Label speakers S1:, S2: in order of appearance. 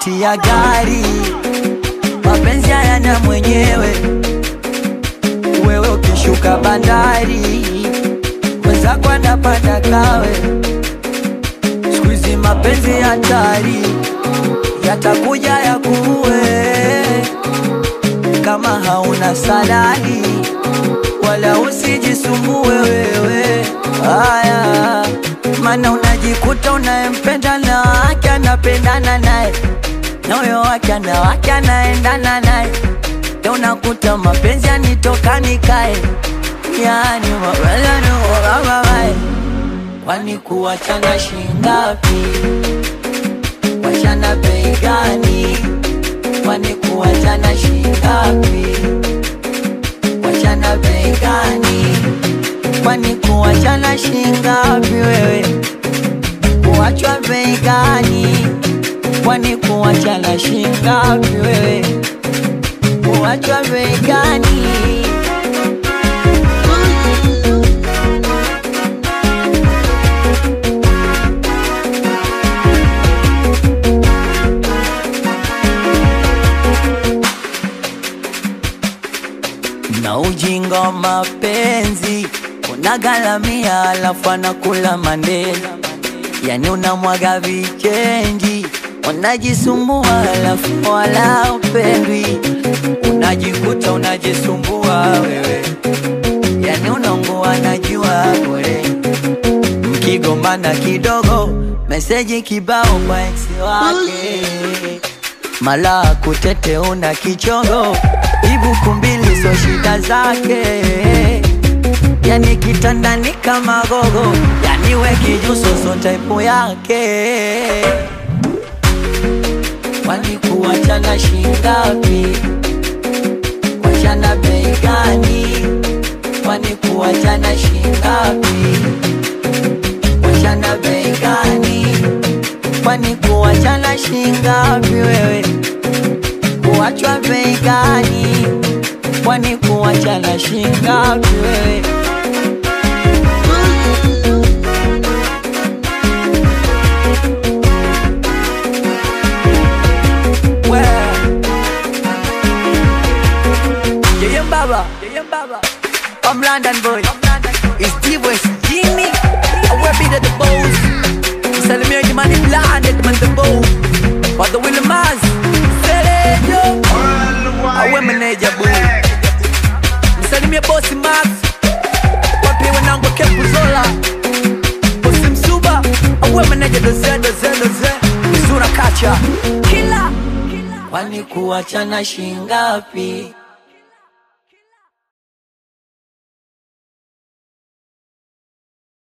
S1: tiketi ya gari, mapenzi hayana mwenyewe. Wewe ukishuka bandari, mwenzako anapanda kawe. Siku hizi mapenzi hatari, yatakuja yakuue kama hauna salari, wala usijisumbue wewe. Haya, maana unajikuta unayempenda na wake anapendana naye na huyo wake ana wake anaendana naye, ndio unakuta mapenzi yanitoka nikae, yani mapenzi yanitoka Kwani kuwachana shingapi? Wachana bei gani? Kwani kuwachana shingapi? Wachana bei gani? Kwani kuwachana shingapi wewe? Kuwachwa bei gani? Kwani kuwachana shingapi wewe? Kuwachwa bei gani? na ujinga wa mapenzi unagalamia, alafu anakula mandela, yani unamwaga vichenji, unajisumbua alafu wala upendwi, unajikuta unajisumbua wewe, yani unaungua najua bure, mkigombana kidogo, meseji kibao kwa ex wake mala kutete una kichongo ibuku mbili so shida zake yani kitandani kama gogo yani we kijuso so type yake kwani kuwachana shingapi wachana bei gani kwani kuwachana shingapi wachana bei gani kwani kuwachana shingapi wewe kuwachwa bei gani kwani kuwachana shingapi wewe We. Yeye Mbaba, Yeye Mbaba. I'm London boy. It's D-West Jimmy. I wear beat at the bows. Salimia Jimani blinded man the bow. But the Willie Maz. Selejo. Awe meneja boy. Msalimia bosi Max. Wapi wanangu kepu zola. Bosi Msuba. Awe meneja doze doze doze. Mizura kacha. Kila. Kwani kuwachana shingapi?